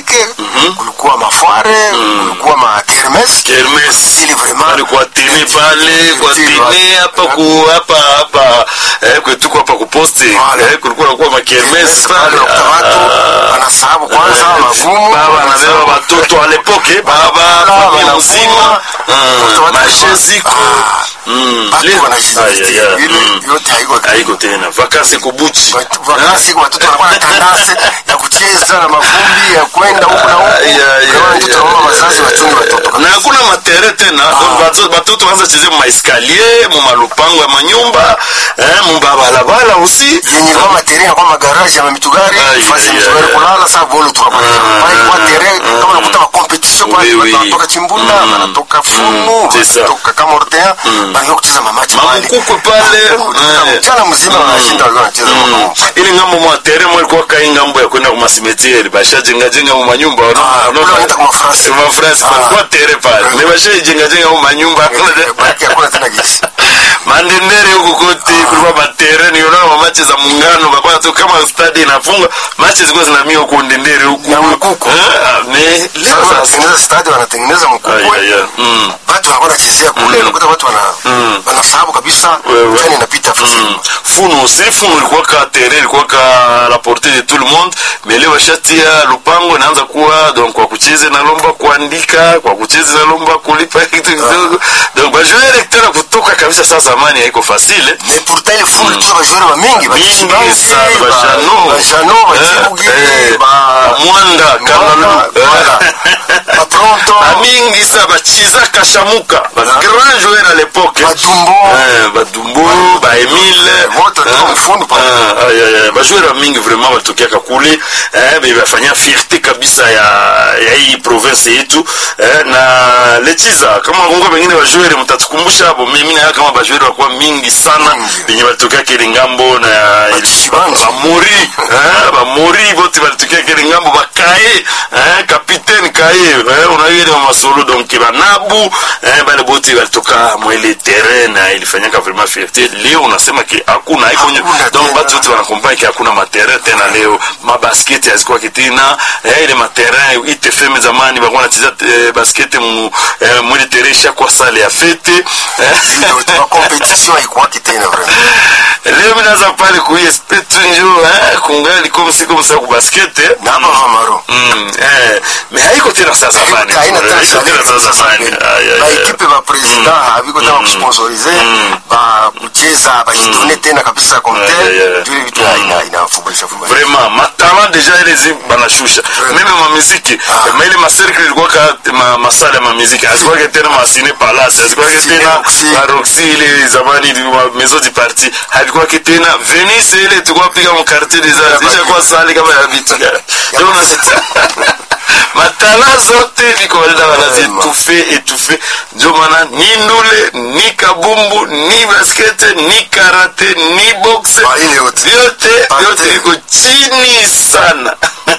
muzike kulikuwa mafware kulikuwa ma kermes Kermes. ili vraiment Pale kwa tini pale kwa tini hapa ku hapa hapa eh kwetu hapa kuposti Voilà. eh kulikuwa nakuwa makermes pale pale unakuta watu wanasahabu kwanza magumu baba anabeba watoto alepoke baba familia mzima mashe ziko Mm. watu Leo- Ay, ay, wanajizistia ay. ile Mm. yote haiko haiko tena vakansi kubuchi Watu- wakati watoto wanakuwa na tandase ya kucheza na mavumbi ya kwenda huku na huku Ay, ay, Kama ay, mtoto ay, anaomba ay, wazazi wachunge watoto na hakuna matere tena donc bato- batoto wanza cheze mumaeskalier mumalupango ya manyumba eh, mubabalabala usi yenye kama materi na kama garage ya mitugari Ay, fasi ya ay, mitugari ay, kulala saa bolo tunapata Ah, pale kwa tere ah, kama unakuta ma competition kwa Oui, watu oui. wanatoka chimbunda Mm. wanatoka fumu Mm, c'est ça. wanatoka kama ortea bali kucheza mamachi pale mamukukwe pale Kutoka eh. mchana mzima wanashinda walikuwa wanacheza Mm. mambo ili ngambo mwatere mwalikuwa kai ngambo ya kwenda kumasimetieri bashajengajenga mu manyumba Ah, kule wanaita kwa mafrasi. mafrasi Ah. palikuwa tere pale me bashaijengajenga mu manyumba baki hakuna tena gisi mandendere huku kote kulikuwa matere niona mamache za muungano bakwana tu kama stadi inafunga mache zilikuwa zinamia huku ndendere huku Na mkuku. Eh, me sasa leo sasa wanatengeneza stadi wanatengeneza Ay, mkubwa ay, ay. Mm. watu wanakuwa wanachezea kule unakuta watu wana wanasahabu kabisa Wewe. treni inapita fasi Mm. funu aussi funu ilikuwa ka tere ilikuwa ka la portée de tout le monde mais leo washatia lupango inaanza kuwa donc kwa kucheza inalomba kuandika kwa kucheza inalomba kulipa kitu kidogo donc bajoueur tena kutoka kabisa saa zamani haiko facile mais pourtant ile fulu tuza bajoueur ba mingi ba mingi Chibanzi, sana ba- bajano ba Jano ba Chibugi ba mwanda Mwanda, voilà. ba Pronto amingi sa bachiza kashamuka ba grand joueur à l'époque ba Dumbo Eh, badumbu baemile Wote tu mfundu pale. bajoueur mingi vraiment batokiaka kule eh, be bafanyia fierté kabisa ya, ya hii province yetu eh, na lechiza kama kungo bengine bajoueur mtatukumbusha hapo mimi na kama bajoueur wakuwa mingi sana Mingi. benye batokiaka ile ngambo na Chibanzi. bamori eh, bamori bote balitokiaka ile ngambo bakaye eh, capitaine kaye eh, unaile masolo donc banabu eh, bale bote balitoka mwele terrain na ilifanyaka vraiment fierté leo unasema ki hakuna haiko Hakuna donc tena. batu wote wanakompani ki hakuna materrain tena leo mabasketi hazikuwaki tena eh, ile materrain itfm zamani bakuwa nacheza eh, basketi mu eh, mwele terrain ishakuwa sale ya fete eh, ndio tu ba competition haikuwaki tena vraiment leo minaza pale kuespe tunjo eh, kungali comme si comme ça kubaskete na hapa mamaro Mm, eh, mais haiko tena saa zamani haina tena haiko tena saa zamani Ay, ay, ba ay. ekipe ba president haviko tena kusponsorize ba kucheza bajidone tena kabisa comme Ay, ay, ay. tel juu ile vitu haina inafubaisha fubaisha vraiment matala deja ile zi banashusha meme mamiziki ma ile macercle ilikuwa ka ma, masala ya mamiziki azikuwake tena masine palace azikuwake Cine tena Roxy. la roxy ile zamani ili ma maison du parti havikuwake tena venice ile tulikuwa piga mu quartier des arts Ya ishakuwa sali kama ya vitu ndio unasema matala zote viko walida wanazitufe etufe ndio maana ni ndule ni kabumbu ni baskete ni karate ni boxe Ah, ile yote. vyote Pate. vyote viko chini sana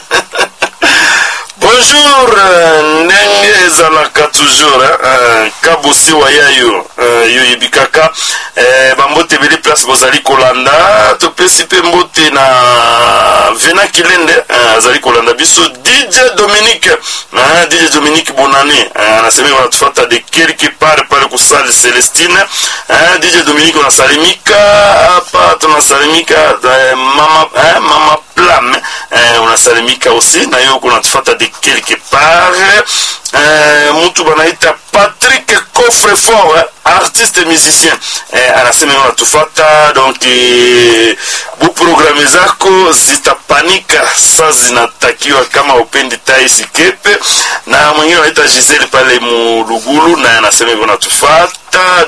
bonjour euh, ndenge ezalaka toujours hein, euh, kabosi wa yayo euh, yo yebikaka euh, bambote ebele place bozali kolanda topesi mpe mbote na vena kilende euh, azali kolanda biso dj dominique hein, dj dominique bonane hein, anasemi wanatufata de quelque part pale kusali celestine hein, dj dominique unasalimika hapa tunasalimika eh, mama, eh, mama plam eh, unasalimika aussi na yo kunatufata de quelque part eh, mtu banaita patrick coffrefort eh, artiste musicien eh, anasema unatufata donc eh, buprogramme zako zitapanika sa zinatakiwa kama upendi taisikepe na mwingine anaita gisele pale mulugulu naye anasema hivyo unatufata